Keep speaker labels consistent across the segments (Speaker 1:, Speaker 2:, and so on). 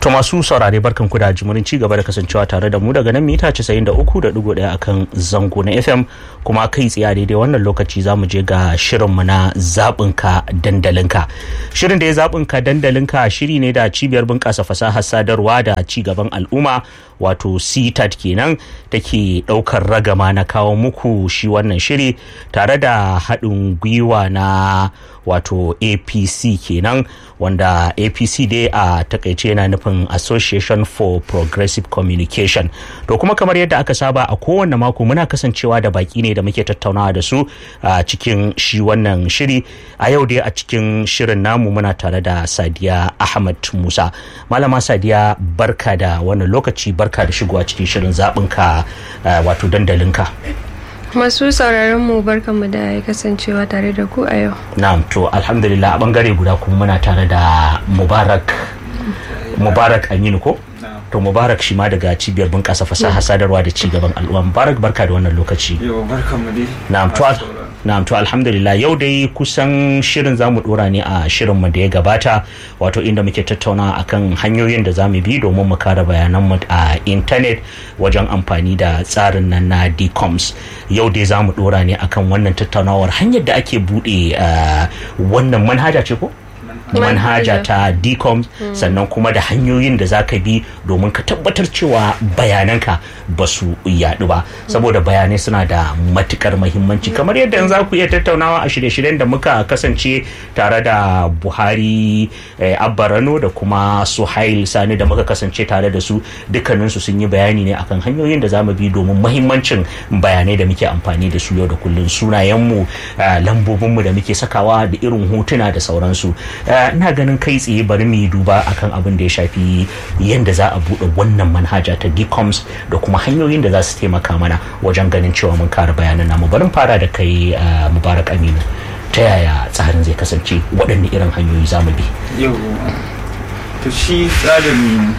Speaker 1: To masu saurare barkan ku da jimurin ci gaba da kasancewa tare da mu daga nan mita 93.1 akan zango na FM kuma kai tsaye daidai wannan lokaci za mu je ga shirinmu na zaɓinka dandalinka. Shirin da ya zaɓinka dandalinka shiri ne da cibiyar bunƙasa fasahar sadarwa da ci gaban al'umma wato CTAT kenan take ɗaukar ragama na kawo muku shi wannan shiri tare da haɗin gwiwa na wato APC kenan wanda APC dai a takaice yana nufin Association for Progressive Communication. To kuma kamar yadda aka saba a kowane mako muna kasancewa da baki ne da muke tattaunawa da su a cikin shi wannan shiri. A yau dai a cikin shirin namu muna tare da Sadiya Ahmad Musa. Malama Sadiya barka da wannan lokaci barka da shigowa cikin shirin zaɓinka wato dandalinka.
Speaker 2: Masu sauraron mu barkanmu da kasancewa tare da ku a yau.
Speaker 1: Na'am to alhamdulillah a bangare guda kuma muna tare da Mubarak Mubarak Aminu ko? To Mubarak shi ma daga cibiyar bunƙasa fasaha sadarwa da ci gaban al'umma. Mubarak barka da wannan lokaci.
Speaker 3: Yau barkanmu dai.
Speaker 1: Na'am to Na'am to alhamdulillah yau dai kusan shirin zamu dora ne a shirin mu da ya gabata wato inda muke tattauna akan hanyoyin da zamu bi domin mu kare bayanan mu a internet wajen amfani da tsarin nan na DCOMS yau dai zamu dora ne akan wannan tattaunawar hanyar da ake bude wannan manhaja ce ko manhaja ta dcom sannan kuma da hanyoyin da za ka bi domin ka tabbatar cewa bayananka ba su yadu ba saboda bayanai suna da matukar mahimmanci kamar yadda za ku iya tattaunawa a shirye-shiryen da muka kasance tare da buhari abbarano da kuma suhail sani da muka kasance tare da su dukkaninsu sun yi bayani ne akan hanyoyin da za mu bi domin mahimmancin bayanai da muke amfani da su yau da kullum sunayenmu lambobinmu da muke sakawa da irin hotuna da sauransu ina ganin kai tsaye bari mu yi duba akan abin da ya shafi yadda za a buɗe wannan manhaja ta dcoms da kuma hanyoyin da za su taimaka mana wajen ganin cewa mun kare bayanan namu bari fara da kai mubarak aminu ta yaya tsarin zai kasance waɗanne irin hanyoyi za mu bi
Speaker 3: Yau to shi tsarin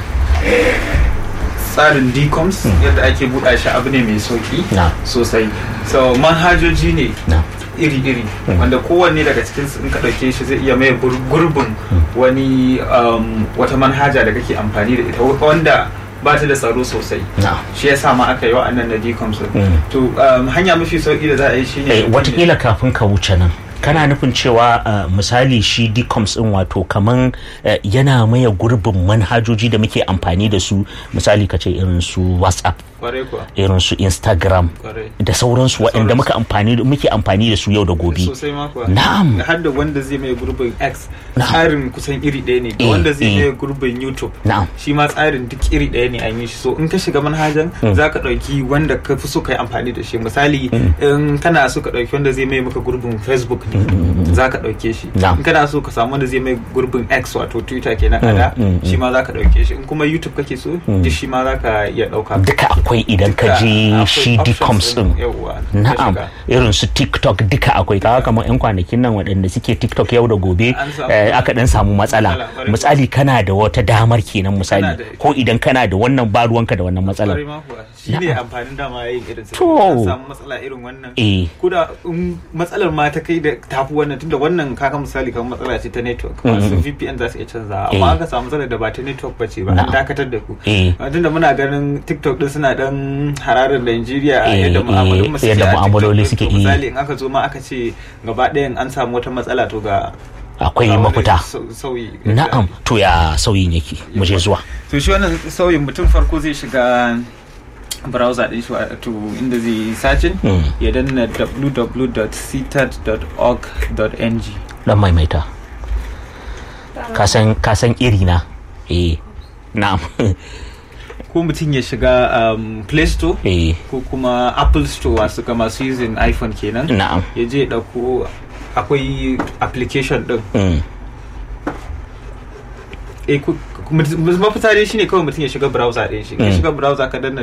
Speaker 3: tsarin dcoms yadda ake buɗa shi abu ne mai sauki
Speaker 1: Na.
Speaker 3: sosai so manhajoji ne
Speaker 1: na
Speaker 3: iri-iri wanda kowanne daga cikin in ka ɗauke shi zai iya mai gur- gurbin wani um, wata manhaja da kake amfani da ita wanda ba ta da tsaro sosai
Speaker 1: na
Speaker 3: shi ya sa ma aka yi wa'annan na decoms din.
Speaker 1: Mm.
Speaker 3: to um, hanya mafi sauki da za a yi shi
Speaker 1: eh,
Speaker 3: ne
Speaker 1: watakila kafin ka wuce nan kana nufin cewa uh, misali shi dcoms din wato kaman uh, yana maye gurbin manhajoji da muke amfani da su misali ka ce irin su whatsapp
Speaker 3: kwarai kuwa
Speaker 1: irin su instagram
Speaker 3: kwarai
Speaker 1: da sauransu waɗanda muka amfani muke amfani da su yau da gobe
Speaker 3: sosai ma kuwa
Speaker 1: Na'am.
Speaker 3: har da wanda zai mai gurbin x
Speaker 1: Na'am.
Speaker 3: tsarin kusan iri ɗaya ne da
Speaker 1: Eh,
Speaker 3: wanda zai
Speaker 1: eh.
Speaker 3: mai gurbin youtube
Speaker 1: na'am
Speaker 3: shi ma tsarin duk iri ɗaya ne an yi shi so in ka shiga manhajan za ka ɗauki wanda ka fi so ka yi amfani da shi misali in kana so ka ɗauki wanda zai mai maka gurbin facebook ne za ka ɗauke shi
Speaker 1: Na'am.
Speaker 3: in kana so ka samu wanda zai mai gurbin x wato twitter kenan a da
Speaker 1: mm,
Speaker 3: shi ma za ka ɗauke shi in kuma youtube kake so duk shi ma za ka iya ɗauka
Speaker 1: duka akwai idan ka je
Speaker 3: Akwai
Speaker 1: shi
Speaker 3: options
Speaker 1: dcoms din
Speaker 3: yawwa, ka
Speaker 1: na'am
Speaker 3: shiga.
Speaker 1: irin su tiktok duka akwai kaga kamar yan kwanakin nan waɗanda suke tiktok yau da gobe
Speaker 3: An samu-
Speaker 1: eh, aka dan samu matsala
Speaker 3: Matsala, ƙwarai.
Speaker 1: misali kana da wata damar kenan misali
Speaker 3: Kana da-
Speaker 1: ko idan kana da wannan ba ruwanka da wannan matsalar
Speaker 3: Kwarai ma kuwa shi ne amfanin dama yayin irin sa
Speaker 1: To.
Speaker 3: an samu matsala irin wannan
Speaker 1: eh
Speaker 3: kuda in matsalar ma ta kai da tafi wannan tunda wannan kaga misali kamar matsala ce ta network masu VPN za su iya canza
Speaker 1: Eh.
Speaker 3: amma aka samu matsalar da ba ta network ba ce ba
Speaker 1: Na'am.
Speaker 3: an dakatar da ku
Speaker 1: eh
Speaker 3: tunda muna ganin TikTok din suna dan hararar Najeriya
Speaker 1: Eh,
Speaker 3: yadda mu'amalolin
Speaker 1: eh, yadda mu'amaloli suke, eh.
Speaker 3: misali in aka zo ma aka ce gaba ɗayan an samu wata matsala to ga
Speaker 1: akwai
Speaker 3: ga wani
Speaker 1: mafita
Speaker 3: sau- sauyi
Speaker 1: na'am to ya sauyin yake mu je zuwa
Speaker 3: to shi wannan sauyin mutum farko zai shiga browser din shi wato inda zai yi searching
Speaker 1: Mm.
Speaker 3: ya danna www.ctat.org.ng
Speaker 1: dan maimaita kasan kasan iri na eh na'am
Speaker 3: ko mutum ya shiga um, play store
Speaker 1: eh
Speaker 3: ko kuma apple store wasu ga masu using iphone kenan
Speaker 1: na'am
Speaker 3: ya je ya dauko akwai application din
Speaker 1: mm.
Speaker 3: eh ku- ku- mutum- mafita dai shine kawai mutum ya shiga browser din shi ya
Speaker 1: Mm.
Speaker 3: shiga browser ka danna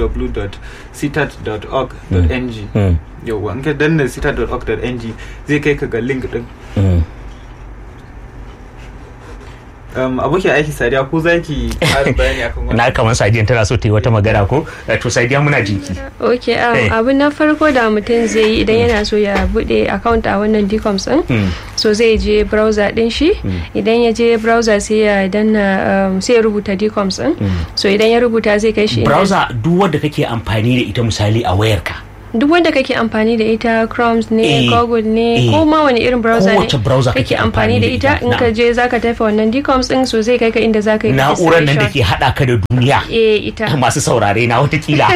Speaker 3: www.ctat.org.ng
Speaker 1: Mm.
Speaker 3: yauwa in ka danna cita.org.ng zai kai ka ga link din
Speaker 1: Mm.
Speaker 3: um, abokin aiki sadiya ko za ki ƙarin bayani akan wannan
Speaker 1: na kamar sadiyan tana so ta yi wata magana ko Eh, to sadiya muna jinki
Speaker 2: ok um,
Speaker 1: Eh.
Speaker 2: abu na farko da mutum zai yi idan yana so ya bude account a wannan dcoms din
Speaker 1: Mm.
Speaker 2: so zai je browser din shi idan ya je browser sai ya danna um, sai ya rubuta dcoms din so idan ya rubuta zai kai shi inda-
Speaker 1: browser duk wanda kake amfani da ita misali a wayarka
Speaker 2: duk wanda kake amfani da ita Chrome ne
Speaker 1: Eh,
Speaker 2: Google ne
Speaker 1: eh.
Speaker 2: ko ma wani irin browser ne
Speaker 1: Kowace browser kake amfani
Speaker 2: amfani da
Speaker 1: da
Speaker 2: ita
Speaker 1: ita,
Speaker 2: in ka
Speaker 1: na'am.
Speaker 2: je zaka tafi wannan dcoms din so zai kai ka inda zaka yi
Speaker 1: na'urar nan da
Speaker 2: registration.
Speaker 1: ke hada ka da duniya
Speaker 2: eh ita
Speaker 1: masu saurare na watakila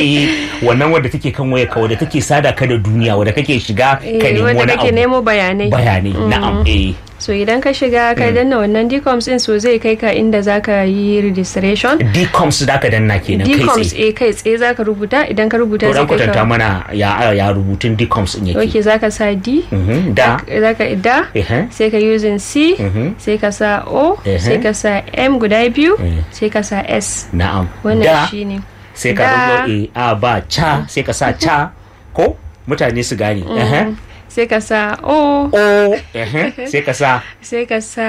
Speaker 1: wannan wadda take kan waya ka wadda take sada ka da duniya wadda kake shiga ka
Speaker 2: eh
Speaker 1: nemi
Speaker 2: wanda
Speaker 1: wani
Speaker 2: kake
Speaker 1: abu
Speaker 2: nemo bayanai
Speaker 1: bayanai na'am eh
Speaker 2: so idan ka shiga ka danna wannan dcoms din so zai kai ka inda zaka yi registration
Speaker 1: dcoms da ka danna kenan kai
Speaker 2: dcoms
Speaker 1: tsaye
Speaker 2: eh kai tsaye zaka rubuta idan ka rubuta
Speaker 1: to
Speaker 2: zai
Speaker 1: dan
Speaker 2: kai
Speaker 1: kwatanta
Speaker 2: ka
Speaker 1: mana ya ya rubutun dcoms din
Speaker 2: ok
Speaker 1: yake
Speaker 2: zaka sa d
Speaker 1: Mhm, da
Speaker 2: zaka da
Speaker 1: ehe
Speaker 2: sai ka using c
Speaker 1: Mhm.
Speaker 2: sai ka sa o
Speaker 1: Eh.
Speaker 2: sai ka sa m guda biyu
Speaker 1: Eh.
Speaker 2: sai ka sa s
Speaker 1: na'am
Speaker 2: wannan
Speaker 1: da
Speaker 2: shine
Speaker 1: sai ka
Speaker 2: Da.
Speaker 1: rubuta eh, a ba ca sai ka sa ca ko mutane su gane ehe
Speaker 2: sai ka sa o
Speaker 1: o ehe sai ka sa
Speaker 2: sai ka sa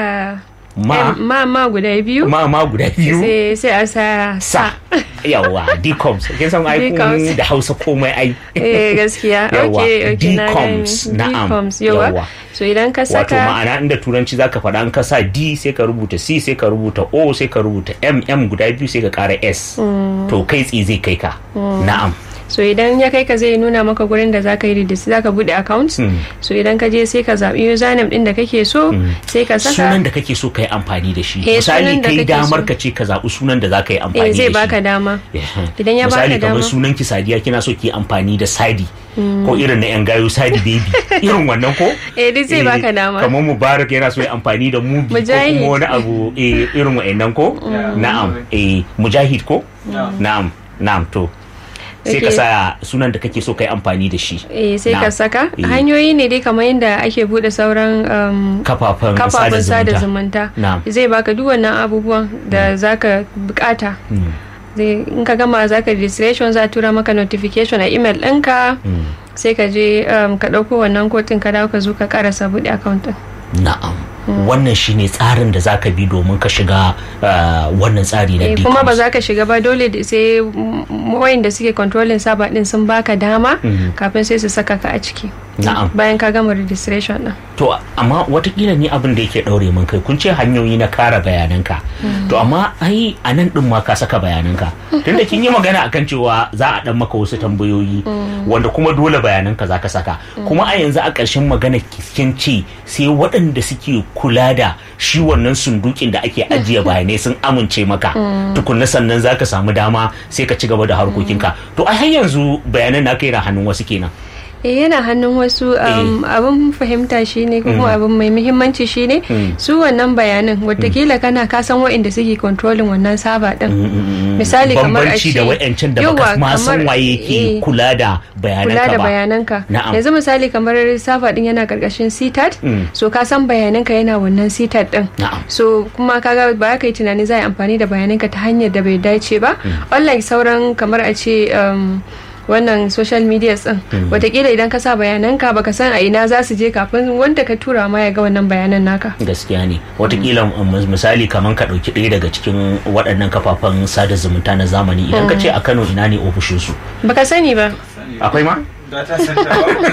Speaker 1: ma
Speaker 2: M- ma ma guda biyu
Speaker 1: ma ma guda biyu
Speaker 2: sai sai a sa
Speaker 1: sa yawa dcoms kin san ai kun
Speaker 2: Dcoms.
Speaker 1: da hausa komai ai
Speaker 2: eh gaskiya
Speaker 1: Yawa,
Speaker 2: okay okay na
Speaker 1: Dcoms,
Speaker 2: gane.
Speaker 1: na'am,
Speaker 2: Dcoms, yawa
Speaker 1: yawa.
Speaker 2: so idan ka
Speaker 1: wato
Speaker 2: saka
Speaker 1: ma'ana inda turanci zaka faɗa an ka sa d sai ka rubuta c sai ka rubuta o sai ka rubuta m m guda biyu sai ka ƙara s to kai tsi zai kai ka na'am
Speaker 2: so idan ya kai ka zai nuna maka gurin da zaka yi redis zaka bude account
Speaker 1: Mm.
Speaker 2: so idan ka je sai ka zabi username din da kake so sai ka saka
Speaker 1: sunan da kake so ka yi amfani da shi
Speaker 2: Eh,
Speaker 1: misali
Speaker 2: sunan da
Speaker 1: kai
Speaker 2: kake
Speaker 1: damar
Speaker 2: so.
Speaker 1: ka ce ka zaɓi sunan da za ka yi
Speaker 2: eh
Speaker 1: amfani da shi
Speaker 2: zai baka dama Idan ya baka
Speaker 1: misali kamar
Speaker 2: dama.
Speaker 1: sunan ki sadiya kina so ki yi amfani da sadi ko irin na yan gayo sadi baby irin wannan ko
Speaker 2: eh duk zai
Speaker 1: Eh,
Speaker 2: baka dama
Speaker 1: kamar mubarak yana so ya amfani da mubi ko
Speaker 2: Mujahid.
Speaker 1: kuma wani abu eh, irin wa'annan ko na'am eh mujahid ko na'am na'am to sai ka
Speaker 2: Okay.
Speaker 1: sa sunan da kake so kai amfani da shi
Speaker 2: eh sai ka
Speaker 1: Na'am.
Speaker 2: saka
Speaker 1: Eh.
Speaker 2: hanyoyi ne dai kamar yadda ake bude sauran um,
Speaker 1: kafafen
Speaker 2: kafafen sada
Speaker 1: sada
Speaker 2: zumunta
Speaker 1: Na'am.
Speaker 2: zai baka duk wannan abubuwan da zaka bukata
Speaker 1: Mm.
Speaker 2: zai in ka gama zaka registration za a tura maka notification a email ɗinka sai ka je um, ka ɗauko wannan kotun ka dawo ka zo ka karasa buɗe account ɗin
Speaker 1: na'am wannan shine tsarin da zaka bi domin ka shiga uh, wannan tsari na
Speaker 2: Eh, kuma ba
Speaker 1: DCOMS.
Speaker 2: za ka shiga ba dole da sai wayan da suke controlling saba din sun baka dama kafin sai su saka ka a ciki
Speaker 1: Na'am.
Speaker 2: bayan ka gama registration din
Speaker 1: to amma watakila ni abin da yake daure min kai kun ce hanyoyi na kara bayananka to amma ai a nan din ma ka saka bayananka tunda kin yi magana akan cewa za a dan maka wasu tambayoyi wanda kuma dole bayananka za ka saka kuma a yanzu a ƙarshen magana kin ce sai waɗanda suke kula da shi wannan sundukin da ake ajiye bayanai sun amince maka tukunna sannan za ka samu dama sai ka ci gaba da harkokinka to ai har yanzu bayanan na kai na hannun wasu kenan
Speaker 2: eh yana hannun wasu um, abin fahimta shine ko kuma abin mai muhimmanci shine su wannan bayanan watakila kana kasan waɗanda suke controlling wannan saba din misali kamar a
Speaker 1: bambanci
Speaker 2: ce
Speaker 1: da wa'yancan da baka
Speaker 2: Yawwa,
Speaker 1: ma san
Speaker 2: kamar-
Speaker 1: waye ke
Speaker 2: eh,
Speaker 1: kula da bayananka
Speaker 2: kula da
Speaker 1: ba
Speaker 2: bayananka
Speaker 1: Na'am.
Speaker 2: yanzu misali kamar saba din yana karkashin ctat
Speaker 1: Mm.
Speaker 2: so ka san bayananka yana wannan ctat din
Speaker 1: Na'am.
Speaker 2: so kuma kaga ba ka yi tunani za a yi amfani da bayananka ta hanyar da bai dace ba unlike sauran kamar a ce um, wannan social media din watakila idan ka sa bayananka baka san a ina za su je kafin wanda ka tura ma ya ga wannan bayanan naka
Speaker 1: gaskiya ne watakila um, misali kamar ka ɗauki ɗaya daga cikin waɗannan kafafen sada zumunta na zamani idan ka ce a kano ina ne ofishinsu
Speaker 2: baka sani ba
Speaker 1: akwai ma
Speaker 3: data center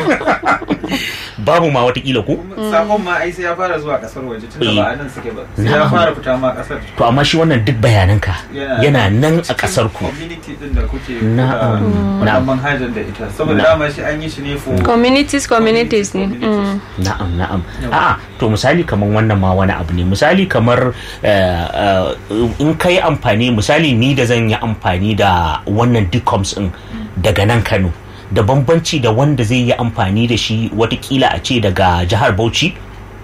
Speaker 3: ba
Speaker 1: babu ma watakila ko
Speaker 3: sakon ma ai sai ya fara zuwa kasar waje tunda
Speaker 1: Eh.
Speaker 3: ba a nan suke ba sai ya
Speaker 1: Na'am.
Speaker 3: fara fita ma kasar
Speaker 1: to amma shi wannan duk bayananka
Speaker 3: Yana-
Speaker 1: yana nan a ƙasar ku
Speaker 3: community din da kuke
Speaker 1: Na'am.
Speaker 3: kuka
Speaker 1: Na'am.
Speaker 3: wannan manhajar da ita saboda
Speaker 1: Na'am.
Speaker 3: dama shi an yi shi ne for
Speaker 2: communities communities ne
Speaker 3: Communities.
Speaker 2: Mm.
Speaker 1: na'am na'am
Speaker 3: Yawa.
Speaker 1: a'a to misali kamar wannan ma wani abu ne misali kamar eh, eh, in ka yi amfani misali ni da zan yi amfani da wannan dcoms din daga nan kano da bambanci da wanda zai yi amfani da shi watakila a ce daga jihar bauchi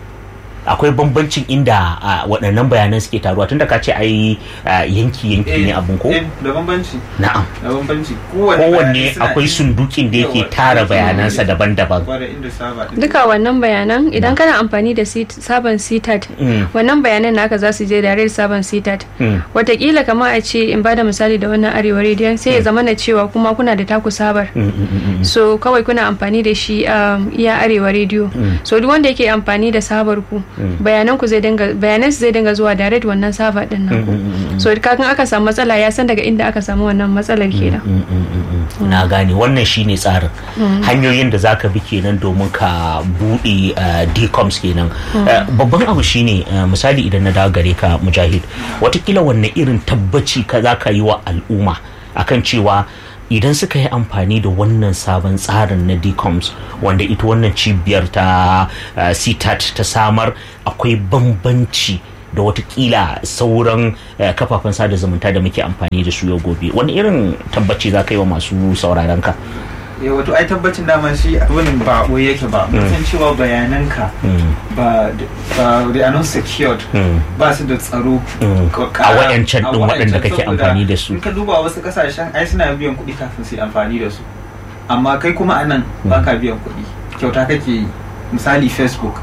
Speaker 1: akwai bambancin inda ah, waɗannan bayanan suke taruwa tunda ka ce ai ah, yanki yanki ne abun ko
Speaker 3: Eh, da bambanci
Speaker 1: na'am
Speaker 3: da bambanci kowanne
Speaker 1: kowanne
Speaker 3: bayanai suna
Speaker 1: akwai
Speaker 3: in-
Speaker 1: sundukin da yake
Speaker 3: Yawa,
Speaker 1: tara
Speaker 3: akwai
Speaker 1: bayanansa
Speaker 3: sundukin
Speaker 1: daban-daban
Speaker 3: kware inda saba din.
Speaker 2: duka wannan bayanan idan kana amfani da sit- sabon ctat
Speaker 1: Mm.
Speaker 2: wannan bayanan naka za su je direct sabon ctat
Speaker 1: Mm.
Speaker 2: watakila kamar a ce in bada misali da wannan arewa rediyon sai ya zama na cewa kuma kuna da taku sabar
Speaker 1: Mm, mm, mm, mm.
Speaker 2: so kawai kuna amfani da shi um, iya arewa rediyo so duk wanda yake amfani da sabar ku bayanan ku zai dinga bayanan su zai dinga zuwa direct wannan server din nan ku so kakan aka samu matsala ya san daga inda aka samu wannan matsalar kenan
Speaker 1: na gane wannan shine tsarin hanyoyin da zaka bi kenan domin ka bude decoms kenan babban abu shine misali idan na dawo gare ka mujahid watakila wanne irin tabbaci ka zaka yi wa al'umma akan cewa idan suka yi amfani da wannan sabon tsarin na decoms wanda ita wannan cibiyar ta uh, ctat ta samar akwai bambanci da watakila sauran uh, kafafen sada zumunta da muke amfani da su yau gobe wani irin tabbaci za ka yi wa masu sauraron ka
Speaker 3: ya wato ai tabbacin daman shi abin ba boye yake ba mutum cewa bayananka ba ba they are not secured ba su da tsaro
Speaker 1: a wayancan din waɗanda kake amfani da su
Speaker 3: in ka duba wasu kasashen ai suna biyan kuɗi kafin su yi amfani da su amma kai kuma anan ba ka biyan kuɗi kyauta kake yi misali facebook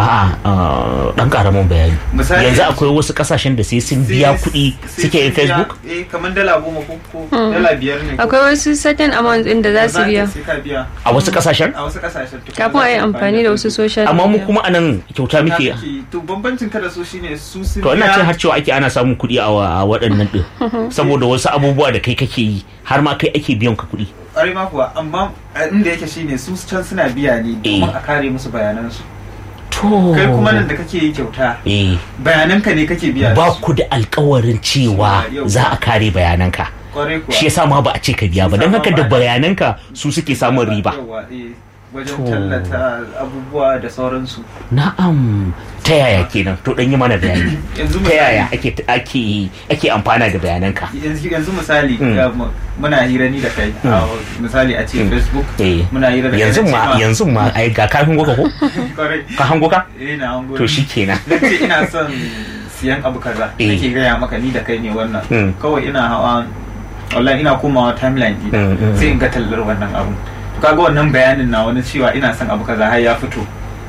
Speaker 1: a'a dan karamin bayani yanzu akwai wasu kasashen da sai sun biya kuɗi suke yin facebook
Speaker 3: eh kamar dala goma ko dala biyar ne
Speaker 2: akwai wasu certain amount din da za su biya
Speaker 1: a wasu kasashen
Speaker 3: a wasu kasashen
Speaker 2: kafin a yi amfani da wasu social
Speaker 1: amma mu kuma anan kyauta muke
Speaker 3: to bambancin kada su shine su sun
Speaker 1: to ina ce har cewa ake ana samun kuɗi a waɗannan din saboda wasu abubuwa da kai kake yi har ma kai ake biyan ka kuɗi
Speaker 3: ƙwarai ma kuwa amma inda yake shine su can suna biya ne domin a kare musu bayanansu kai kuma nan da kake yi kyauta bayananka ne kake biya
Speaker 1: ba ku da alkawarin cewa za a kare bayananka shi yasa ma ba a ce ka biya ba don haka da bayananka su suke samun riba
Speaker 3: wajen tallata abubuwa da sauransu
Speaker 1: na'am ta yaya kenan to dan yi mana bayani ta yaya ake ake ake amfana da bayananka
Speaker 3: yanzu misali muna hira ni da kai misali a ce facebook muna hira da kai
Speaker 1: yanzu ma yanzu ma ai ga ka hango ka ko ka hango ka
Speaker 3: eh na hango
Speaker 1: to shikenan
Speaker 3: nace ina son siyan abu kaza nake gaya maka ni da kai ne wannan kawai ina hawa wallahi ina komawa timeline ɗin sai in ga tallar wannan abu kaga wannan bayanin na wani cewa ina son abu kaza har ya fito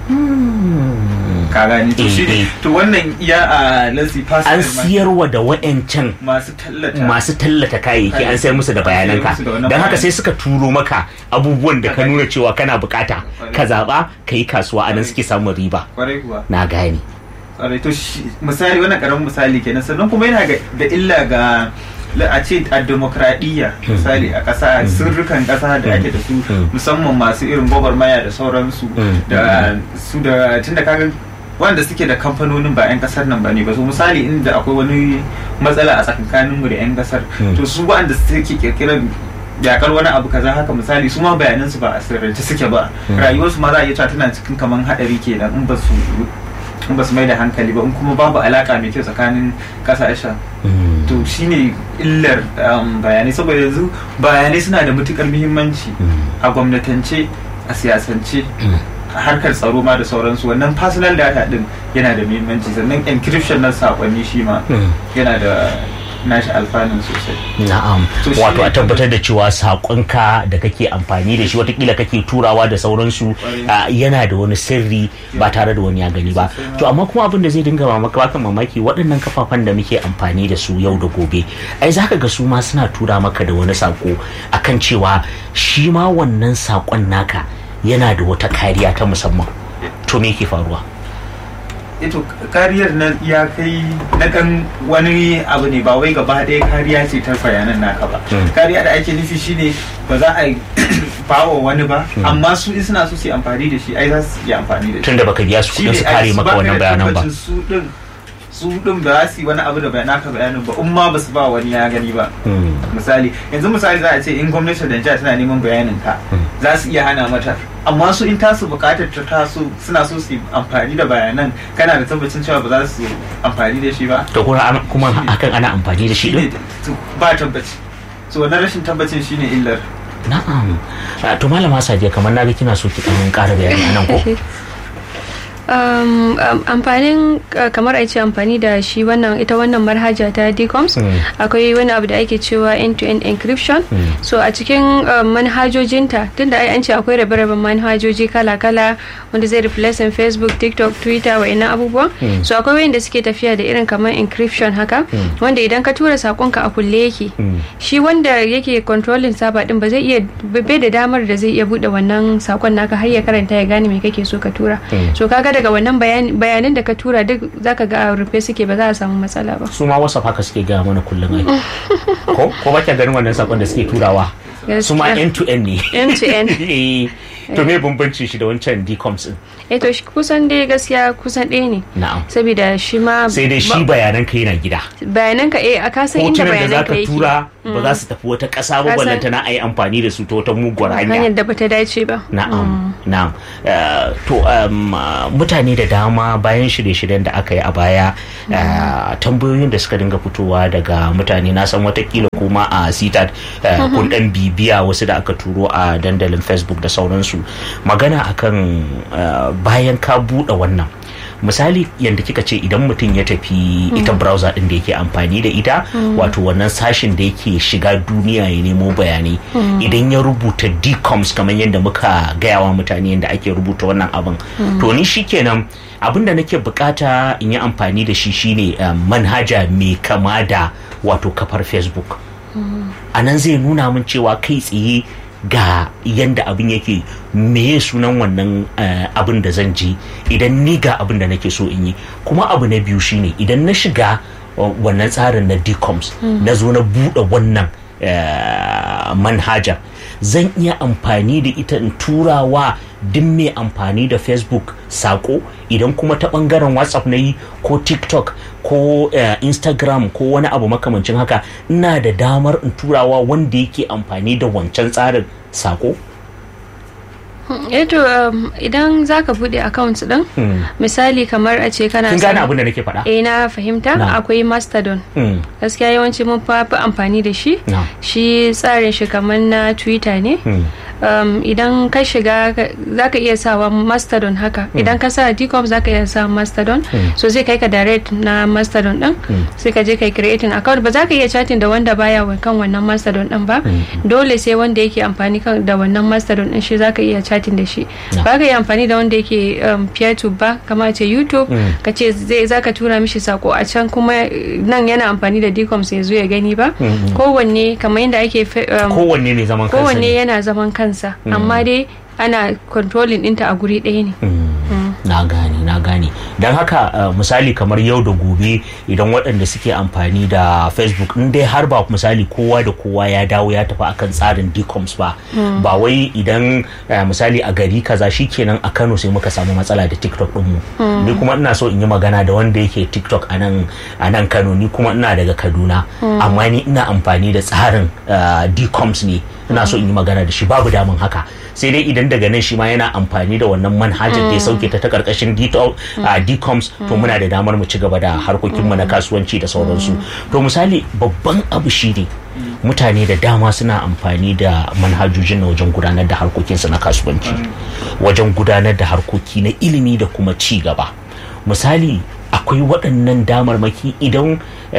Speaker 3: ka gani to shi to wannan iya a lasi
Speaker 1: an siyarwa da wa'ancan
Speaker 3: masu tallata
Speaker 1: masu tallata kayayyaki an sayar musu da bayananka don haka sai suka turo maka abubuwan da ka nuna cewa kana bukata ka zaba ka yi kasuwa anan suke samun riba na gani
Speaker 3: to misali wannan karamin misali kenan sannan kuma yana da illa ga a ce a demokradiyya misali a ƙasa sirrukan ƙasa da ake da su musamman masu irin gwagwarmaya da sauransu da su da tun da kaga wanda suke da kamfanonin ba 'yan kasar nan ba ne ba su misali inda akwai wani matsala a tsakankaninmu da 'yan kasar to su wanda suke kirkirar yakar wani abu kaza haka misali su ma bayanansu ba a sirrance suke ba rayuwarsu ma za a iya cewa tana cikin kaman haɗari kenan in ba su in ba su mai da hankali ba in kuma babu alaka mai kyau tsakanin kasashen to shine illar bayanai saboda yanzu bayanai suna da matukar muhimmanci a gwamnatance a siyasance a harkar tsaro ma da sauransu wannan personal data din yana da muhimmanci sannan encryption na sakonni shi ma yana da nashi alfanun sosai.
Speaker 1: Na'am. Wato a tabbatar da cewa sakonka da kake amfani da shi watakila kake turawa da sauransu yana da wani sirri ba tare da wani ya gani ba. To amma kuma abin da zai dinga mamaka baka mamaki waɗannan kafafen da muke amfani da su yau da gobe. Ai zaka ga su ma suna tura maka da wani sako akan cewa shi ma wannan sakon naka yana da wata kariya ta musamman. To me ke faruwa?
Speaker 3: ito kariyar na ya kai na kan wani abu ne ba wai gaba ɗaya kariya ce ta bayanan naka ba kariya da ake nufi shine ba za a bawa wani ba amma su in suna so su amfani da shi ai za su yi amfani da shi
Speaker 1: tunda baka biya su kudin su kare maka wannan bayanan ba
Speaker 3: su din su din ba za su yi wani abu da naka bayanin ba in ma ba su ba wani ya gani ba misali yanzu misali za a ce in gwamnatin da tana neman bayanin ka za su iya hana mata amma su in tasu bukatar ta taso suna so su amfani da bayanan kana da tabbacin cewa ba za su amfani da shi ba
Speaker 1: to kuma hakan ana amfani da shi din
Speaker 3: ba tabbaci so wannan rashin tabbacin shine illar
Speaker 1: na'am to malama sadiya kamar na ga kina so ki dan ƙara bayani anan ko
Speaker 2: Um, um, amfanin uh, kamar a ce amfani da shi wannan ita wannan marhaja ta decoms mm. akwai wani abu da ake cewa end-to-end encryption mm. so a cikin uh, manhajojinta tunda ai an ce akwai rabe-raben manhajoji kala-kala wanda zai replacing facebook tiktok twitter wa ina abubuwa mm. so akwai wayanda suke tafiya da irin kamar encryption haka wanda idan ka tura sakonka a kulle yake shi wanda yake controlling saba din ba zai iya bai da damar da zai iya bude wannan sakon naka har ya karanta ya gane me kake so ka tura so kaga daga wannan bayanan da ka tura duk zaka ga a rufe suke ba za a samu matsala ba
Speaker 1: su ma whatsapp haka suke gaya mana kullum ai ko ko ba ganin wannan sakon da suke turawa su ma end to end ne
Speaker 2: end to end
Speaker 1: to me bambanci shi da wancan decoms din
Speaker 2: eh to shi kusan dai gaskiya kusan ɗaya ne
Speaker 1: na'am
Speaker 2: saboda shi ma
Speaker 1: sai dai shi bayanan ka yana gida
Speaker 2: bayanan ka eh a kasan inda bayanan ka
Speaker 1: yake tura ba za su tafi wata ƙasa ba ballanta na ayi amfani da su ta wata muguwar hanya
Speaker 2: hanyar da bata dace ba
Speaker 1: na'am na'am to mutane da dama bayan shirye-shiryen da aka yi a baya tambayoyin da suka dinga fitowa daga mutane na san watakila kuma a sitat kun dan bibiya wasu da aka turo a dandalin facebook da sauransu magana akan bayan ka buɗe wannan misali yadda kika ce idan mutum ya tafi ita browser din da yake amfani da ita wato wannan sashin da yake shiga duniya ya nemo bayanai idan ya rubuta decoms kamar yadda muka gayawa mutane yadda ake rubuta wannan abin to ni shikenan abin da nake bukata in yi amfani da shi shine manhaja mai kama da wato kafar facebook a nan zai nuna min cewa kai tsaye ga yanda abin yake meye sunan wannan abin da zan ji idan ni ga abin da nake so in yi kuma abu na biyu shine idan na shiga wannan tsarin na decoms na zo na buɗe wannan manhajar zan iya amfani da ita in turawa duk mai amfani da facebook sako idan kuma ta bangaren whatsapp na yi ko tiktok ko uh, instagram ko wani abu makamancin haka ina da damar in turawa wanda yake amfani da wancan tsarin sako
Speaker 2: eto um, idan zaka bude account din misali kamar a ce kana
Speaker 1: kin gane abin da nake faɗa
Speaker 2: eh na fahimta akwai mastodon gaskiya yawanci mun fi amfani da shi shi tsarin shi kamar na twitter ne um, idan ka shiga za ka iya sawa mastodon haka idan ka sa dcom za ka iya sa mastodon so zai kai ka direct na mastodon din sai ka je kai creating account ba za ka iya chatting da wanda baya kan wannan mastodon din ba dole sai wanda yake amfani da wannan mastodon din shi za ka iya chatting da shi ba ka iya amfani da wanda yake um, peer to ba kama ce youtube ka ce za ka tura mishi sako a can kuma nan yana amfani da dcom sai zo ya gani ba kowanne kamar yadda ake
Speaker 1: kowanne ne zaman kansa
Speaker 2: kowanne yana zaman kansa kansa mm. amma dai ana controlling ɗinta a guri ɗaya ne
Speaker 1: mm. na gane na gane don haka uh, misali kamar yau da gobe idan waɗanda suke amfani da facebook in dai har ba misali kowa da kowa ya dawo ya tafi akan tsarin decoms ba mm. ba wai idan uh, misali a gari kaza kenan a kano sai muka samu matsala da tiktok ɗinmu ni kuma ina so in yi magana da wanda yake tiktok a nan kano ni kuma ina daga kaduna amma ni ina amfani da tsarin uh, decoms ne ina so in yi magana da shi babu damun haka sai dai idan daga nan shi ma yana amfani da wannan manhajar da ya sauke ta ta karkashin decoms to muna da damar mu ci gaba da harkokinmu na kasuwanci da sauransu to misali babban abu shi ne mutane da dama suna amfani da manhajojin na wajen gudanar da harkokinsu na kasuwanci wajen gudanar da harkoki na ilimi da kuma ci gaba misali akwai waɗannan damarmaki idan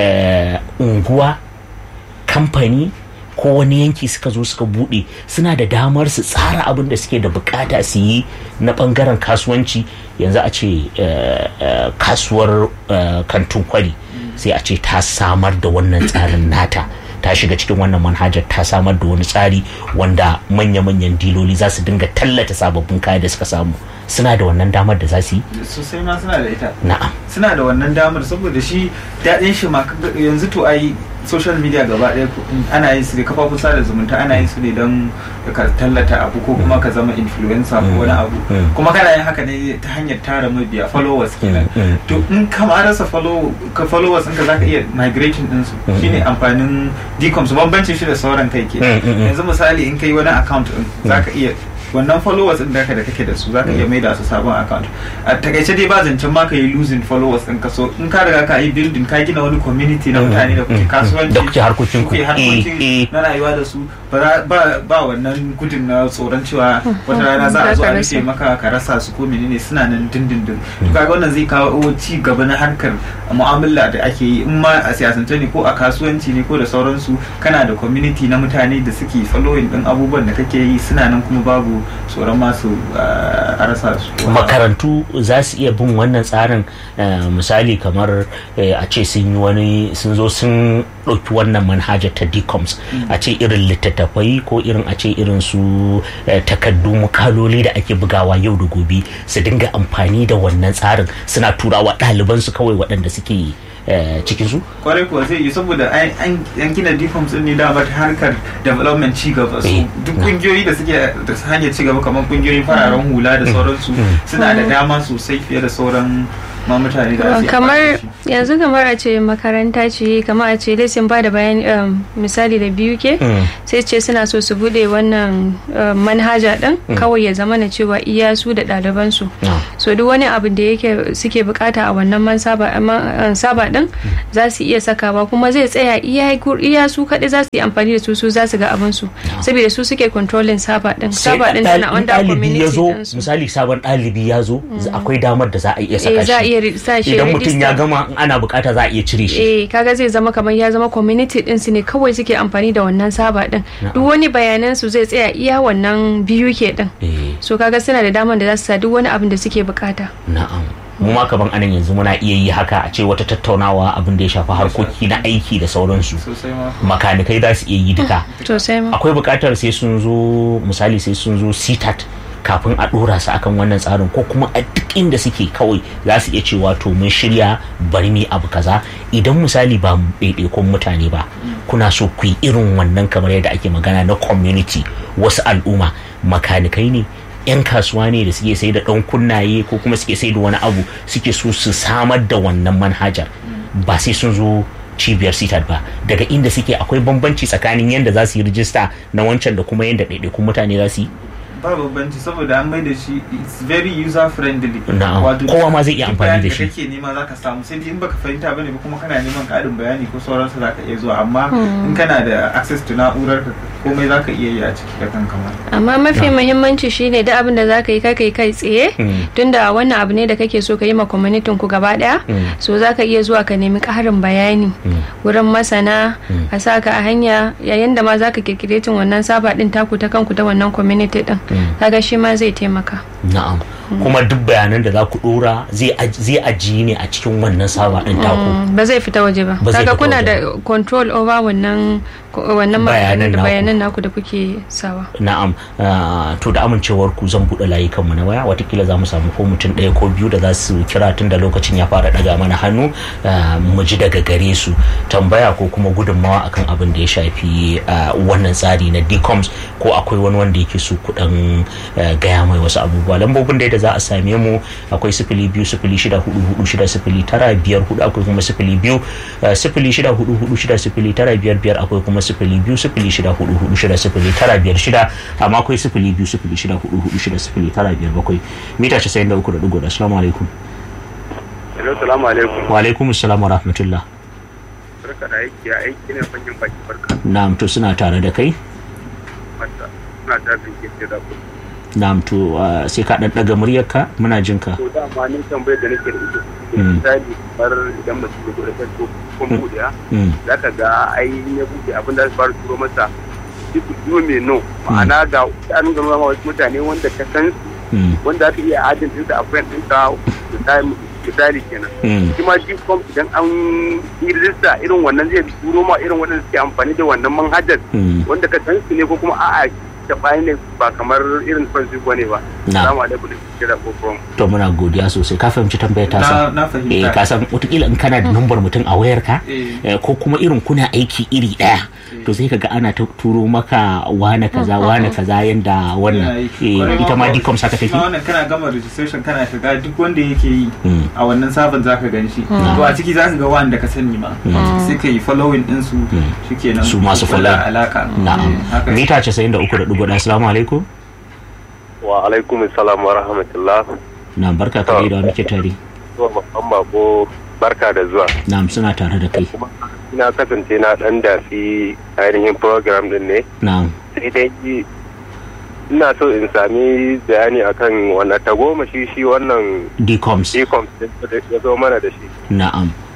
Speaker 1: unguwa kamfani ko wani yanki suka zo suka bude suna da damar su tsara abin da suke da bukata su yi na bangaren kasuwanci yanzu a ce kasuwar kantin kwari sai a ce ta samar da wannan tsarin nata ta shiga cikin wannan manhajar ta samar da wani tsari wanda manya-manyan diloli za su dinga tallata sababbin kaya da suka samu suna da wannan damar da za su yi
Speaker 3: sosai ma suna da ita
Speaker 1: na'am
Speaker 3: suna da wannan damar saboda shi daɗin shi ma yanzu to ai social media gaba ɗaya ana yin su ne kafafun sada zumunta ana yin su ne don ka tallata abu ko kuma ka zama influencer ko wani abu kuma kana yin haka ne ta hanyar tara mabiya followers kenan to in ka ma rasa followers ɗinka zaka iya migrating din su shine amfanin decoms bambancin shi da sauran kai ke yanzu misali in kai wani account din zaka iya wannan followers din da da kake da su zaka iya maida su sabon account a takaice dai ba zancen ma ka yi losing followers din ka so in ka riga ka yi building ka gina wani community na mutane da kuke kasuwanci
Speaker 1: da kuke harkokin ku
Speaker 3: harkokin na rayuwa da su ba wannan gudun na tsoron cewa wata rana za a zo a rufe maka ka rasa su ko menene suna nan dindindin to kaga wannan zai kawo ci gaba na harkar mu'amala da ake yi in ma a siyasance ne ko a kasuwanci ne ko da sauransu kana da community na mutane da suke following din abubuwan da kake yi suna nan kuma babu tsoron masu a rasa su
Speaker 1: makarantu za su iya bin wannan tsarin misali kamar a ce sun yi wani sun zo sun ɗauki wannan manhajar ta decoms a ce irin littattafai ko irin a ce irin su takaddu mukaloli da ake bugawa yau da gobe su dinga amfani da wannan tsarin suna turawa ɗalibansu kawai waɗanda suke cikin su
Speaker 3: kwarai kuwa zai yi saboda an gina deforms ne dama ta harkar development ci gaba su duk kungiyoyi da suke da hanyar ci gaba kamar kungiyoyin fararen hula da sauransu suna da dama sosai fiye da sauran ma mutane da
Speaker 2: kamar yanzu kamar a ce makaranta ce kamar a ce lesson ba da bayan misali da biyu ke sai ce suna so su bude wannan manhaja din kawai ya zama na cewa iya su da ɗalibansu so duk wani abu da yake suke bukata a wannan man saba din za su iya sakawa kuma zai tsaya iya su kaɗai za su yi amfani da su su za su ga abin su saboda su suke controlling saba din saba din tana under community
Speaker 1: misali sabon ɗalibi ya zo akwai damar da za a iya saka shi
Speaker 2: iya sa shi
Speaker 1: idan mutum ya gama ana bukata za a iya cire shi
Speaker 2: eh kaga zai zama kamar ya zama community din su ne kawai suke amfani da wannan saba din duk wani bayanan su zai tsaya iya wannan biyu ke din so kaga suna da damar da za su sa duk wani abin da suke bukata
Speaker 1: na'am mu ma kaman anan yanzu muna iya yi haka a ce wata tattaunawa abin da ya shafi harkoki na aiki da sauransu makanikai za su iya yi duka akwai bukatar sai sun zo misali sai sun zo sitat kafin a dora su akan wannan tsarin ko kuma a duk inda suke kawai za su iya cewa to mun shirya bari mu abu kaza idan misali ba ɗaiɗaikun mutane ba kuna so ku yi irin wannan kamar yadda ake magana na community wasu al'umma makanikai ne 'yan kasuwa ne da suke sai da ɗan kunnaye ko kuma suke sai da wani abu suke so su samar da wannan manhajar ba sai sun zo cibiyar sitat ba daga inda suke akwai bambanci tsakanin yadda za su yi rijista na wancan da kuma yadda ɗaiɗaikun mutane za su yi
Speaker 3: ba bambanci saboda an mai da shi it's very user friendly
Speaker 1: wato kowa ma zai iya amfani da shi
Speaker 3: kake nema zaka samu sai in baka fahimta bane ba kuma kana neman karin bayani ko sauransu zaka iya zuwa amma in kana da access to na'urar ka komai zaka iya yi a ciki da kanka ma
Speaker 2: amma mafi muhimmanci shine da abin da zaka yi kai kai kai tsaye tunda wannan abu ne da kake so ka yi ma community ku gaba daya so zaka iya zuwa ka nemi karin bayani wurin masana a saka a hanya yayin da ma zaka kirkire wannan saba din taku ta kanku ta wannan community din kaga shi ma zai taimaka
Speaker 1: na'am kuma duk bayanan da za ku dora zai ajiye ne a cikin wannan saba din taku
Speaker 2: ba zai fita waje ba kaga kuna da control over wannan wannan bayanan naku da kuke sawa
Speaker 1: na'am to da amincewar ku zan buɗe layukan mu na waya watakila za mu samu ko mutum ɗaya ko biyu da za su kira tun da lokacin ya fara ɗaga mana hannu mu ji daga gare su tambaya ko kuma gudunmawa akan abin da ya shafi wannan tsari na decoms ko akwai wani wanda yake so kuɗin gaya mai wasu abubuwa lambobin da za a same mu akwai sifili biyu sifili shida hudu hudu shida sifili tara biyar hudu akwai kuma sifili biyu sifili shida hudu hudu shida sifili tara biyar biyar akwai kuma sifili biyu sifili shida hudu hudu shida sifili tara biyar shida amma akwai sifili biyu sifili shida hudu hudu shida sifili tara biyar bakwai mita casa'in da uku da digo da assalamu alaikum.
Speaker 4: Hello, salamu alaikum.
Speaker 1: Wa alaikum assalam wa rahmatullah.
Speaker 4: Barka da aiki ya aiki ne fanyin baki barka.
Speaker 1: Na'am to suna tare da kai?
Speaker 4: Mata, suna tare da ke da ku.
Speaker 1: Na'am to sai ka dan daga muryarka muna jin ka.
Speaker 4: To da ma ni tambayar da nake da ita. Misali kamar idan mutum ya gode ko ko buɗe za ka ga ai ya buɗe abin da fara turo masa duk biyu mai no ma'ana ga an gama wasu mutane wanda ka san su wanda aka iya ajin ɗinsa a friend ɗinka misali kenan shi ma gcom idan an yi rijista irin wannan zai turo ma irin waɗanda suke amfani da wannan manhajar wanda ka san su ne ko kuma a'a da bayan ne ba kamar irin facebook ne ba salamu alaikum da kira ko from
Speaker 1: to muna godiya sosai ka fahimci tambayar ta sa
Speaker 3: na fahimta
Speaker 1: eh ka san wataƙila in kana da numbar mutum a wayarka ko kuma irin kuna aiki iri ɗaya to sai kaga ana ta turo maka wane kaza wane kaza yanda wannan ita ma dicom saka take
Speaker 3: wannan kana gama registration kana shiga duk wanda yake yi a wannan sabon zaka gan shi to a ciki zaka ga wanda ka sani ma sai ka yi following din su shikenan
Speaker 1: su masu follow
Speaker 3: alaka
Speaker 1: na'am mita 93.1 assalamu alaikum
Speaker 4: wa alaikum assalam wa rahmatullah
Speaker 1: na barka kare da muke tare
Speaker 4: to musamman ko barka da zuwa
Speaker 1: na'am suna tare da kai
Speaker 4: ina kasance na dan dafi ainihin program din ne
Speaker 1: na'am
Speaker 4: sai dai ina so in sami bayani akan wannan tagomashi shi wannan
Speaker 1: decoms
Speaker 4: decoms ya zo mana da shi
Speaker 1: na'am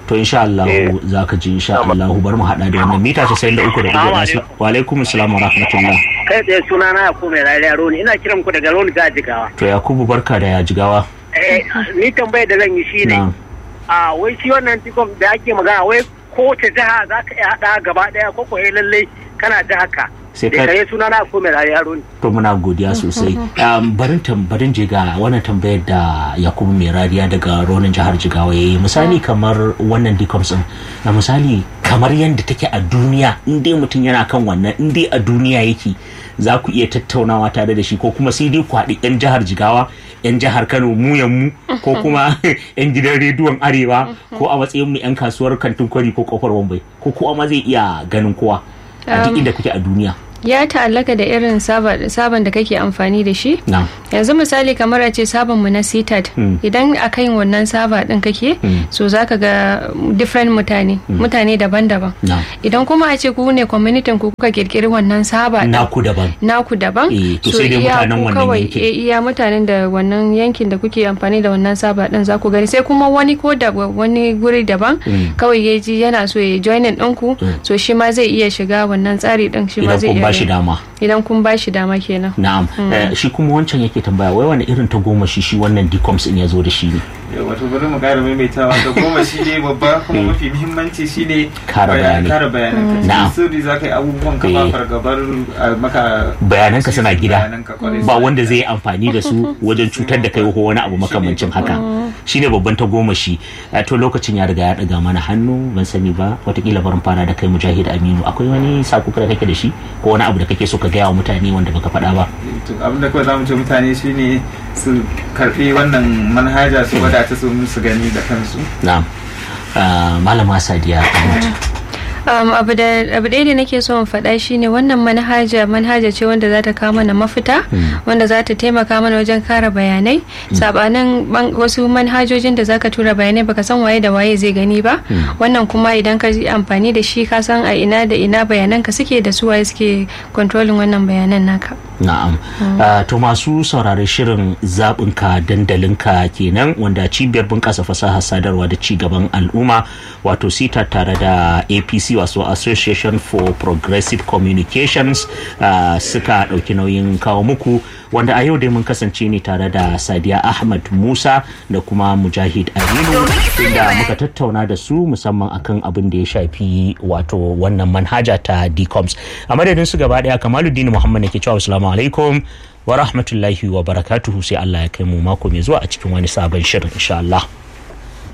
Speaker 1: to insha Allah za ka ji insha Allah bari mu hada da wannan mita 93 da uku wa alaikum assalam wa rahmatullah
Speaker 5: kai tsaye suna na Yakubu mai rariya Roni ina kiran ku daga Roni ga Jigawa
Speaker 1: to Yakubu barka da ya Jigawa
Speaker 5: eh ni tambayar da zan yi shine a wai shi wannan tikom da ake magana wai kowace jiha za ka iya hada gaba daya ko ko lallai kana da haka
Speaker 1: sai
Speaker 5: ka kare suna na ko mai yaro ne
Speaker 1: to muna godiya sosai barin barin je ga wannan tambayar da Yakubu mai rariya daga ronin jihar Jigawa yayi misali kamar wannan decoms din na misali kamar yadda take a duniya in dai mutum yana kan wannan in dai a duniya yake za ku iya tattaunawa tare da shi ko kuma sai dai ku haɗi 'yan jihar Jigawa 'yan jihar Kano mu mu ko kuma 'yan gidan rediyon Arewa ko a matsayin mu 'yan kasuwar kantin kwari ko kofar Wambai ko kowa ma zai iya ganin kowa a duk inda kuke a duniya.
Speaker 2: ya ta'allaka da irin sabon da kake amfani da shi yanzu misali kamar a ce sabon mu na sitat idan a kan wannan saba din kake so zaka ga different mutane mutane daban-daban idan kuma a ce ku ne community ku kuka kirkiri wannan saba
Speaker 1: naku daban
Speaker 2: naku daban
Speaker 1: so iya ku kawai
Speaker 2: iya mutanen da wannan yankin da kuke amfani da wannan saba din za ku gani sai kuma wani ko da wani guri daban kawai ya ji yana so ya joinin ɗinku so shi ma zai iya shiga wannan tsari din shi ma zai iya
Speaker 1: shi dama
Speaker 2: idan kun ba shi dama kenan
Speaker 1: na'am shi kuma wancan yake tambaya wai wani irin ta goma shi shi wannan decoms in ya zo da shi ne
Speaker 3: wato bari mu kara maimaitawa ta goma shi ne babba kuma mafi muhimmanci shi ne
Speaker 1: kara bayani
Speaker 3: kara bayanan ka
Speaker 1: na'am
Speaker 3: sirri za ka yi abubuwan ka ba fargabar maka
Speaker 1: bayanan ka suna gida ba wanda zai yi amfani da su wajen cutar da kai ko wani abu makamancin haka shine babban ta goma shi to lokacin ya riga ya daga mana hannu ban sani ba watakila barin fara da kai mujahid aminu akwai wani sako da kake da shi ko wani abu da kake so ka gaya wa mutane wanda baka faɗa ba
Speaker 3: abin da kawai zamu ce mutane shine su karbi wannan manhaja su wadata su su gani da kansu
Speaker 1: na'am malama sadiya
Speaker 2: Um, abu ɗaya da nake so in faɗa shine wannan manhaja manhaja ce wanda za ta kawo mana mafita wanda za ta taimaka mana wajen kara bayanai sabanin wasu manhajojin da zaka tura bayanai baka san waye da waye zai gani ba wannan kuma idan ka yi amfani da shi ka san a ina da ina bayanan ka suke da su waye suke controlling wannan bayanan naka
Speaker 1: na'am to masu saurare shirin zaɓinka dandalinka kenan wanda cibiyar bunƙasa fasahar sadarwa da ci gaban al'umma wato sita tare da apc wasu association for progressive communications uh, suka ɗauki nauyin kawo muku wanda a yau dai mun kasance ne tare da sadiya ahmad musa da kuma mujahid aminu inda muka tattauna da su musamman akan abin da ya shafi wato wannan manhaja ta dcoms a madadin su gaba daya kamaluddin muhammad ne ke cewa assalamu alaikum wa rahmatullahi wa barakatuhu sai allah ya kai mu mako mai zuwa a cikin wani sabon shirin insha allah